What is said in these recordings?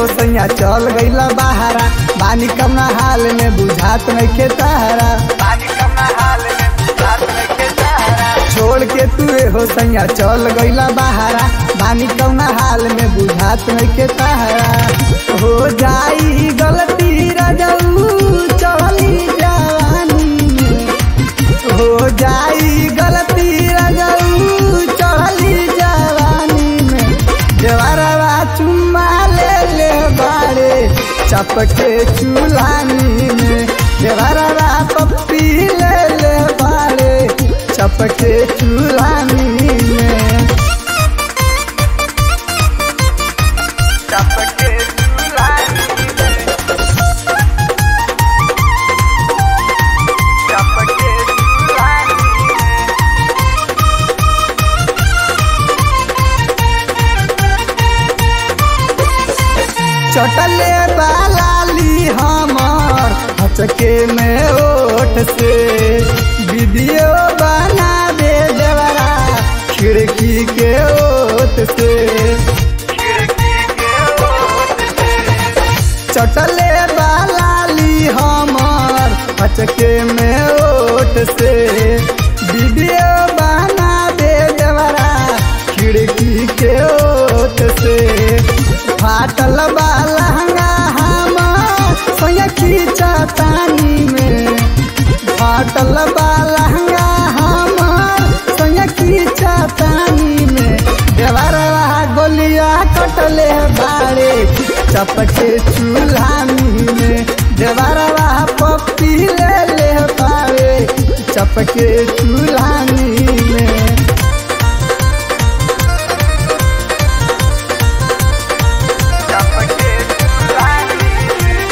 हो सैया चल गईला बहारा बानी कमना हाल में बुझात नइखे तारा बानी कमना हाल में बुझात नइखे तारा छोड़ के तू हो सैया चल गईला बहारा बानी कमना हाल में बुझात नइखे तारा हो जाई गलती रजऊ चली जवानी में हो जाई गलती रजऊ चली जवानी में देवरवा चुम्मा ले ले बाड़े चपके चूल्हानी में देवरवा पप्पी ले ले बाड़े चपके चूल्हानी में चपके चूल्हानी में चपके चूल्हानी में चटले बालाली हमर हचके में ओठ से वीडियो बना दे देवरा खिड़की के ओट से चटले बालाली हमर हचके में ओठ से वीडियो बना दे देवरा खिड़की के ओट से फाटल बा लहंगा हमर सोया खींचतानी में फाटल बा लहंगा हमर सोया खींचतानी में देवरवा गोलिया कटले बाड़े चपके चूल्हानी में देवरवा पप्पी ले ले पावे चपके चूल्हानी में चपके चूल्हानी में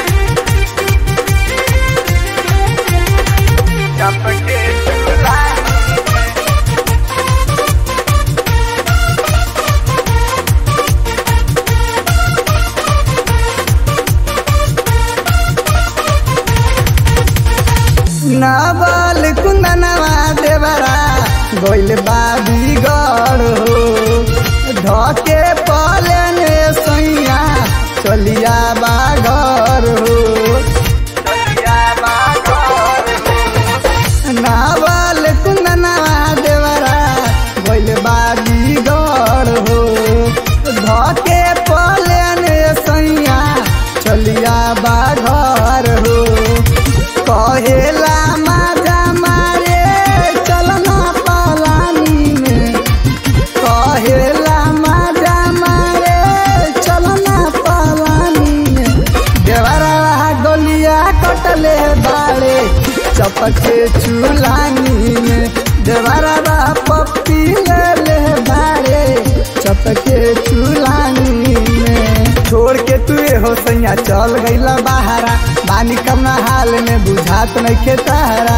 चपके चूल्हानी में नावल कुंदनवा देवरा गोइल बाबी गढ़ हो धके पलने सैया चलिया बाघर हो नावल कुंदनवा देवरा गोइल बाबी गढ़ हो धके पलने सैया चलिया बाघर हो कहेला माजा मारे चलना पलानी में कहेला माजा मारे चलना पलानी में देवरवा गोलिया कटले बाड़े चपके चूल्हानी में देवरवा पप्पी ले ले बाड़े चपके चूल्हानी में छोड़ के तू हो सैया चल गईला बहारा बानी कमना हाल में बुझात नइखे तारा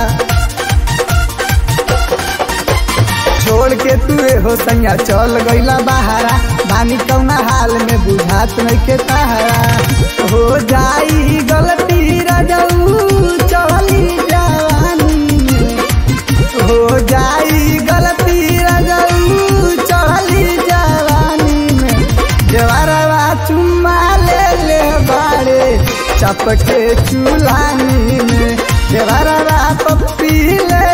छोड़ के तू हो सैया चल गईला बहारा बानी कौना हाल में बुझात नइखे तारा हो जाई गलती रजऊ चली जवानी में हो जाई गलती रजऊ चली जवानी में देवरवा चुम्मा ले ले बाड़े चपके चूल्हानी में देवरवा पप्पी ले